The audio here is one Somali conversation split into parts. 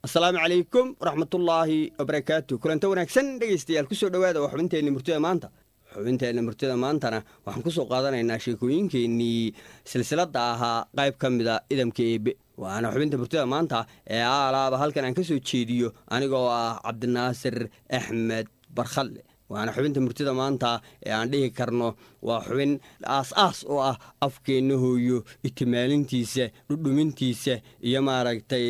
asalaamu calaykum waraxmatullaahi wabarakaatu kulanta wanaagsan dhegaystayaal kusoo dhowaada waa xubinteenni murtida maanta xubinteenna murtida maantana waxaan kusoo qaadanaynaa sheekooyinkeennii silsiladda ahaa qayb ka mida idamka eebe waana xubinta murtida maanta ee aalaaba halkan aan ka soo jeediyo anigoo ah cabdinaasir axmed barkhalle waana xubinta murtida maanta ee aan dhihi karno waa xubin aas-aas oo ah afkeenna hooyo itimaalintiisa dhudhumintiisa iyo maaragtay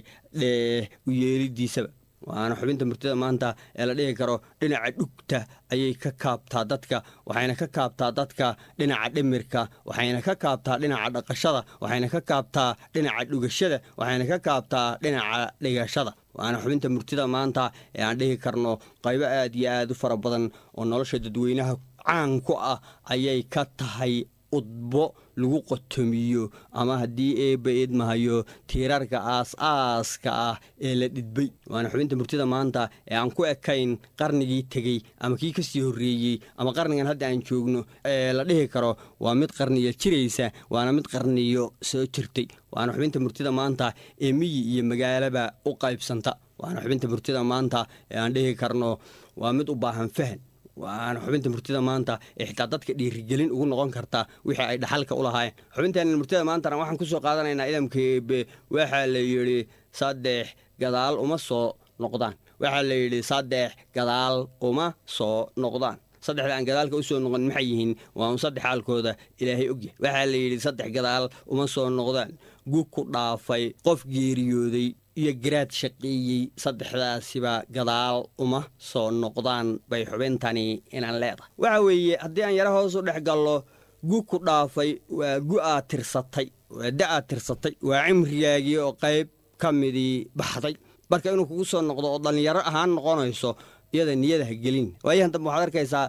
dheh uyeelidiisaba waana xubinta murtida maanta ee la dhihi karo dhinaca dhugta ayay ka kaabtaa dadka waxayna ka kaabtaa dadka dhinaca dhimirka waxayna ka kaabtaa dhinaca dhaqashada waxayna ka kaabtaa dhinaca dhugashada waxayna ka kaabtaa dhinaca dhigashada waana xubinta murtida maanta ee aan dhihi karno qaybo aad iyo aad u fara badan oo nolosha dadweynaha caan ku ah ayay ka tahay udbo lagu qotomiyo ama haddii eebba idmahayo tiirarka aas-aaska ah ee la dhidbay waana xubinta murtida maanta ee aan ku ekayn qarnigii tegey ama kii kasii horreeyey ama qarnigan hadda aan joogno ee la dhihi karo waa mid qarniyo jiraysa waana mid qarniyo soo jirtay waana xubinta murtida maanta ee miyi iyo magaalaba u qaybsanta waana xubinta murtida maanta ee aan dhihi karno waa mid u baahan fahan waana xubinta murtida maanta ee xitaa dadka dhiirigelin ugu noqon karta wixii ay dhaxalka u lahaayeen xubinteena murtida maantana waxaan kusoo qaadanaynaa idamka eebe waxaa la yidhi saddex gadaal uma soo noqdaan waxaa la yidhi saddex gadaal uma soo noqdaan saddexda aan gadaalka usoo noqon maxay yihiin waa un saddex xaalkooda ilaahay ogyahay waxaa la yidhi saddex gadaal uma soo noqdaan gug ku dhaafay qof geeriyooday iyo garaad shaqeeyey saddexdaasiba gadaal uma soo noqdaan bay xubintani inaan leedahay waxa weeye haddii aan yaro hoos u dhex gallo gu ku dhaafay waa gu aad tirsatay waa da aad tirsatay waa cimrigaagii oo qayb ka midii baxday marka inuu kugu soo noqdo oo dhallinyaro ahaan noqonayso iyada niyada ha gelin waayahan dambe waxaad arkaysaa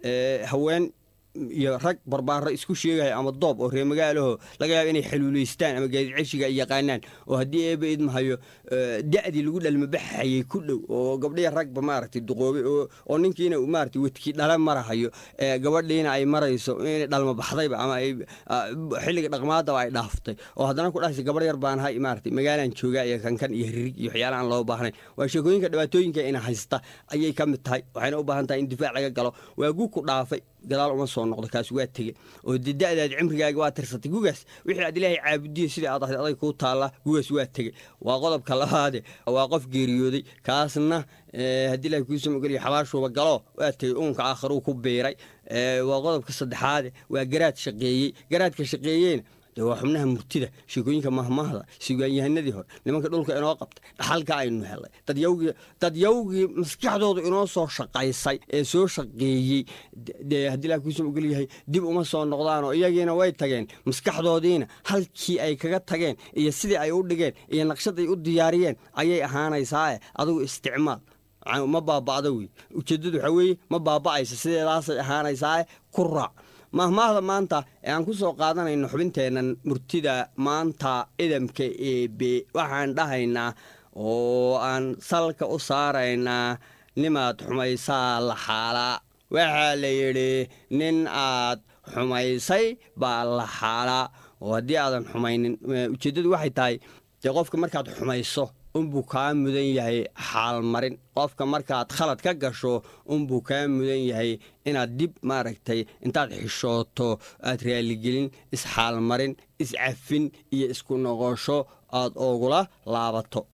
haween iyo rag barbaaro isku sheegaya ama doob oo reer magaalaho laga yaaba inay xaluulaystaan ama gaadiid ceshiga ay yaqaanaan oo haddii eeba idmahayo da'dii lagu dhalmabaxayay ku dhow oo gabdhiya ragba maaragtay duqoobay oo ninkiina maaragtay wedkii dhale marahayo gabadhiina ay marayso inay dhalmabaxdayba ama ay xilliga dhaqmaadaba ay dhaaftay oo haddana ku dhahaysa gabadh yar baan hay maaragtay magaalaan joogaa iyo kankan iyo ririg iyo waxyaala aan loo baahnayn waa sheekooyinka dhibaatooyinka ina haysta ayay ka mid tahay waxayna u baahan tahay in difaac laga galo waa gu ku dhaafay gadaal uma soo noqdo kaas waa tege oo de da'daad cimrigaaga waa tirsatay gugaas wixii aad ilaahay caabudiya sidai aad ahayd aday kuu taalla gugaas waa tege waa qodobka labaade waa qof geeriyooday kaasna haddii ilahay kuusoo mogeliya xabaashuuba galo waa tegey uunka aakharuu ku biiray waa qodobka saddexaade waa garaad shaqeeyey garaadka shaqeeyeyna de waa xubnaha murtida sheekooyinka mahmahda sugaanyahanadii hore nimanka dhulka inoo qabtay dhaxalka aynu helay dadyawgii maskaxdoodu inoo soo shaqaysay ee soo shaqeeyey dee haddii ilaha kuusoo ogolyahay dib uma soo noqdaan oo iyagiina way tageen maskaxdoodiina halkii ay kaga tageen iyo sidii ay u dhigeen iyo naqshaday u diyaariyeen ayay ahaanaysaae adigu isticmaal ma baaba'da wey ujeeddadu waxaa weeye ma baaba'aysa sideedaasay ahaanaysaae ku raac mahmaahda maanta ee aan ku soo qaadanayno xubinteennan murtida maanta idamka eebe waxaan dhahaynaa oo aan salka u saaraynaa nimaad xumaysaa la xaalaa waxaa la yidhi nin aad xumaysay baa la xaalaa oo haddii aadan xumaynin ujeeddadu waxay tahay dee qofka markaad xumayso unbuu kaa mudan yahay xaalmarin qofka markaad khalad ka gasho unbuu kaa mudan yahay inaad dib maaragtay intaad xishooto aad raaligelin isxaalmarin iscafin iyo isku noqosho aad oogula laabato